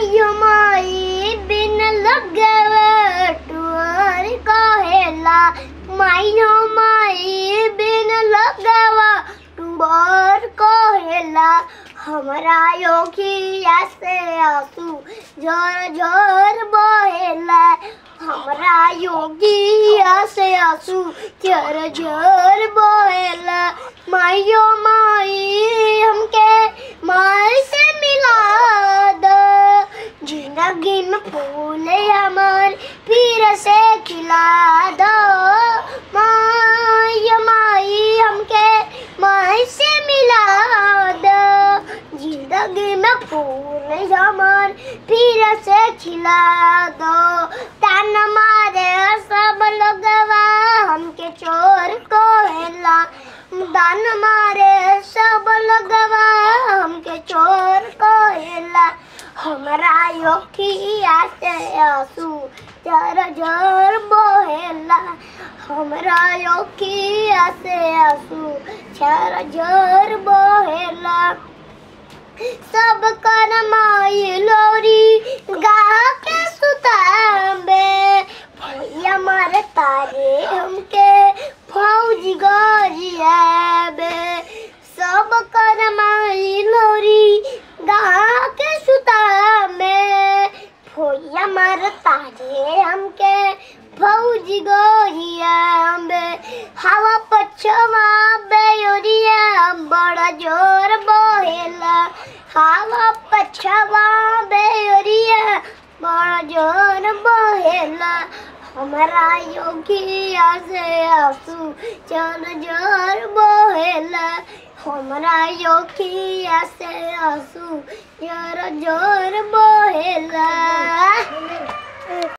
मायो माई बिन लगवे टुअर कहेला मायो माई बिन लगवा टुअर कहेला हमरा योगिया से आंसू झर झर बहेला हमरा योगिया से आंसू झर झर बहेला मायो माई हमके माई से मिला दो जिंदगी में फूल हमार फिर से खिला दो माई माई हमके माई से मिला दो जिंदगी में फूल हमार फिर से खिला दो तान मारे सब लोगवा हमके चोर कोहेला दान मारे सब लोगवा हमके चोर कोहेला हमरा योखिया से आंसू जर जर बोहेला हमरा योखिया से आंसू जर जर बोहेला सब कर माई लोरी गा के सुताबे भैया मारे तारे हमके फौजी गरियाबे सब कर माई लोरी गा के सुताबे भैया मारे तारे हमके फौजी गरियाबे हवा पछवा बेयोरिया बड़ा जोर बहेला हवा पछवा बेयोरिया बड़ा जोर बहेला हमारा योगिया से आंसू चल जोर बहेला हमारा योगिया से आंसू जोर जोर बहेला